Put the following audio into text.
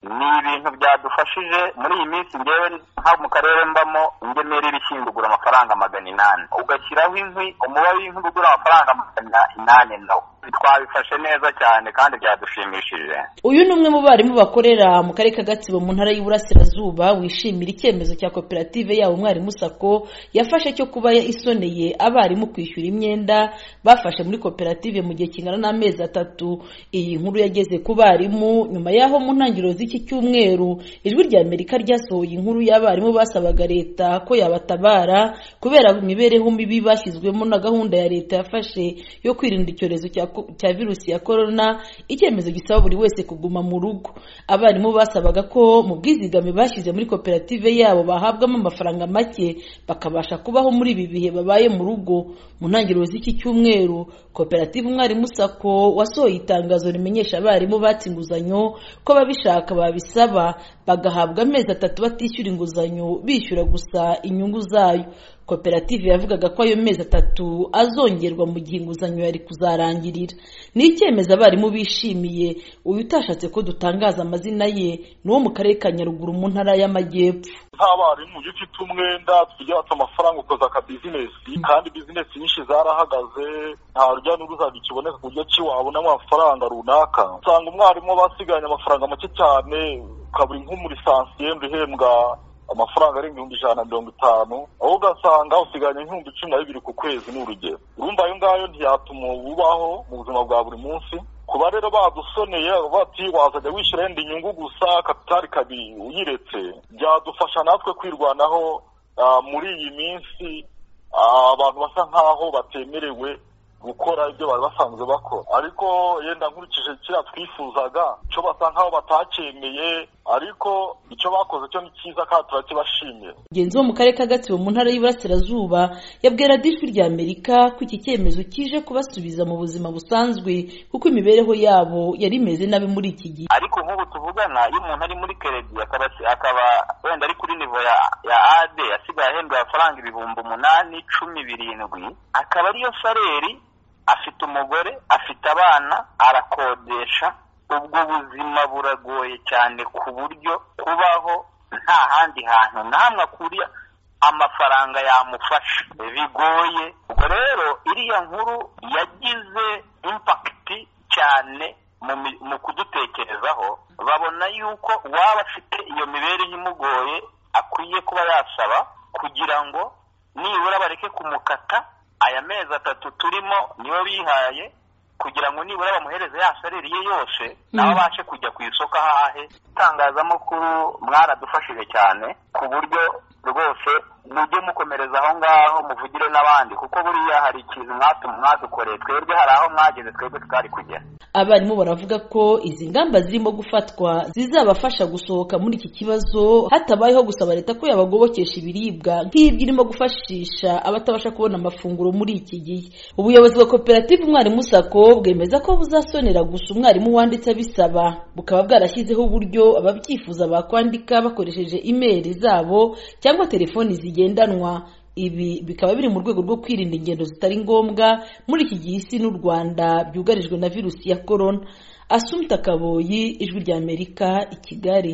ni ibintu byadufashije muri iyi minsi ngewe nko mu karere mbamo ingemeri irashyingura amafaranga magana inani ugashyiraho inkwi umubare w'inkwi ugura amafaranga magana inani nawo twabifashe neza cyane kandi byadushimishije uyu ni umwe mu barimu bakorera mu karere ka gatsibo mu ntara y'uburasirazuba wishimira icyemezo cya koperative yabo umwarimu sako yafashe cyo kuba isoneye abarimu kwishyura imyenda bafashe muri koperative mu gihe kingana n'amezi atatu iyi nkuru yageze ku barimu nyuma y'aho mu ntangiriro z'iki cyumweru ijwi rya amerika ryasohoye inkuru y'abarimu basabaga leta ko yabatabara kubera imibereho mibi bashyizwemo na gahunda ya leta yafashe yo kwirinda icyorezo cya cya virusi ya korona icyemezo gisaba buri wese kuguma mu rugo abarimu basabaga ko mu bwizigame bashyize muri koperative yabo bahabwamo amafaranga make bakabasha kubaho muri ibi bihe babaye mu rugo mu ntangiriro z'iki cyumweru koperative umwarimu sako wasohoye itangazo rimenyesha abarimu batse inguzanyo ko babishaka babisaba bagahabwa amezi atatu batishyura inguzanyo bishyura gusa inyungu zayo koperative yavugaga ko ayo mezi atatu azongerwa mu gihe inguzanyo yari kuzarangirira ni icyemezo abarimu bishimiye uyu utashatse ko dutangaza amazina ye ni uwo mu karere ka nyaruguru mu ntara y'amajyepfo nk'abarimu iyo ufite umwenda tujya bata amafaranga ukoze aka bizinesi kandi bizinesi nyinshi zarahagaze nta rujya n'uruza rukiboneka ku buryo ki wabonamo amafaranga runaka usanga umwarimu basigaranye amafaranga make cyane ukabura nk'umurisansiyeri uhembwa amafaranga arenga ibihumbi ijana na mirongo itanu aho ugasanga usigaranye nk'ibihumbi cumi na bibiri ku kwezi ni urugero urumva ayo ngayo ntiyatuma ubaho mu buzima bwa buri munsi kuba rero badusoneye bati wazajya wishyura yenda inyungu gusa kapitali kabiri uyiretse byadufasha natwe kwirwanaho muri iyi minsi abantu basa nk'aho batemerewe gukora ibyo bari basanzwe bakora ariko yenda nkurikije kiriya twifuzaga icyo basa nk'aho batacyemeye ariko icyo bakoze cyo ni cyiza kandi turakibashimiye mugenzi wo mu karere ka gatsibo mu ntara y'Iburasirazuba yabwira radijwi rya amerika ko iki cyemezo kije kubasubiza mu buzima busanzwe kuko imibereho yabo yari imeze nabi muri iki gihe ariko nk'ubu tuvugana iyo umuntu ari muri keredi akaba wenda ari kuri nivo ya ade asigaye ahembwa amafaranga ibihumbi umunani cumi birindwi akaba ariyo saleri afite umugore afite abana arakodesha ubwo buzima buragoye cyane ku buryo kubaho nta handi hantu n'amwe akuriye amafaranga yamufasha bigoye ubwo rero iriya nkuru yagize impakiti cyane mu kudutekerezaho babona yuko uwaba afite iyo mibereho imugoye akwiye kuba yasaba kugira ngo nibura bareke kumukata aya mezi atatu turimo niyo bihaye kugira ngo nibura bamuhereze ya salire ye yose nawe abashe kujya ku isoko ahahe itangazamakuru mwaradufashije cyane ku buryo rwose mujye mukomereza aho ngaho muvugire n'abandi kuko buriya hari ikintu mwadukoreye twebwe hari aho mwageze twebwe twari kugera abarimu baravuga ko izi ngamba zirimo gufatwa zizabafasha gusohoka muri iki kibazo hatabayeho gusaba leta ko yabagobokesha ibiribwa nk'ibyo irimo gufashisha abatabasha kubona amafunguro muri iki gihe ubuyobozi bwa koperative umwarimu sako bwemeza ko buzasonera gusa umwarimu wanditse abisaba bukaba bwarashyizeho uburyo ababyifuza bakwandika bakoresheje imeri zabo cyangwa telefoni zigendanwa ibi bikaba biri mu rwego rwo kwirinda ingendo zitari ngombwa muri iki gihe isi n'u rwanda byugarijwe na virusi ya korona asumta kaboyi ijwi ry'amerika i kigali